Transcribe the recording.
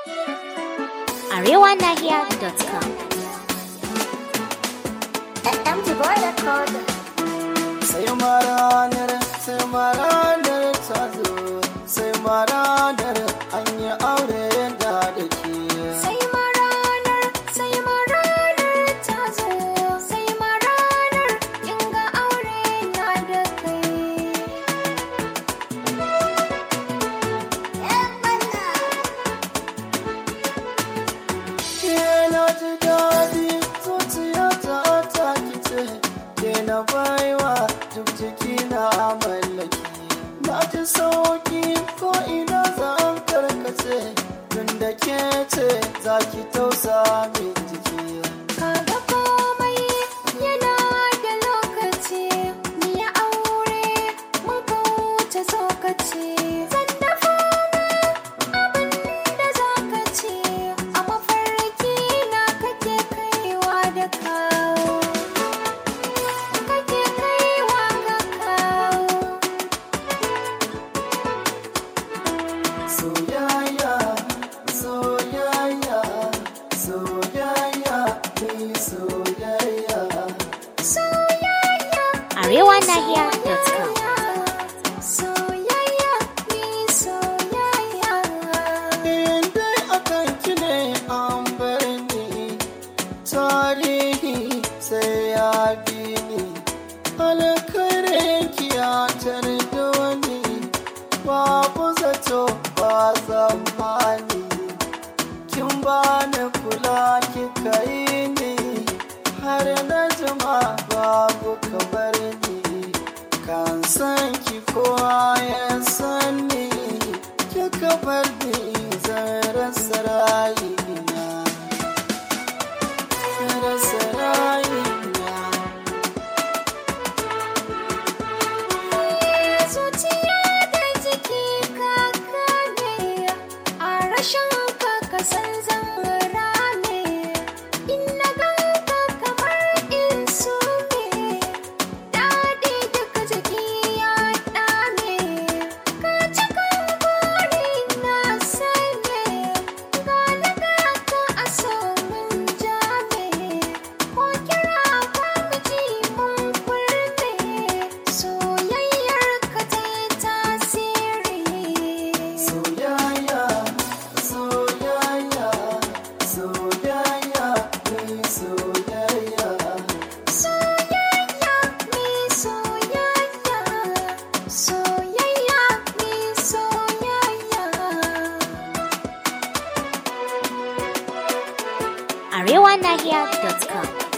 arewanahiya.com. Empty boy record. sai maranar sai maranar ta zo sai maranar an yi aure da da ke Sai maranar, sai maranar ta zo. Sai maranar in ga aure na da kai. ke na ji daɗi zuciya ta ta kice ke na baiwa duk jiki na mallaki na ji sauki ko ina zan karkace tun da ke ce za ki tausa min jiki Kaga komai yana da lokaci. Ni ya aure mun ka wuce tsokaci. Zan dafa ma abin da za ka ci. A mafarki na kake kaiwa da kawo. Kake kaiwa ga kawo. Soyayya, soyayya, soyayya, ni soyayya. Soyayya. arewanahiya.com. Soyayya, ni soyayya. In dai akan ki ne an bar ni, tarihi sai ya bi ni. Alkhairin ki ya tarda wani, babu zato ba zamani. Kin bani kula kika yi ni, har na jima babu kamar ni. Kan san ki kowa ya san ni, kika bar ni zan rasa rayina. Rasa rayina. Zuciya da jiki kaka ne, a rashin ka san zan rame. In na ganka kamar in sume, daɗi duka jiki ya ɗame. Ka cikin buri na sane, gani gaka a so mun jame. Ko kira ba mu ji mun kurme, soyayyar ka ta yi tasiri. Soyayya, soyayya, soyayya, ni soyayya. Soyayya mi soyayya, soyayya mi soyayya. arewanahiya.com.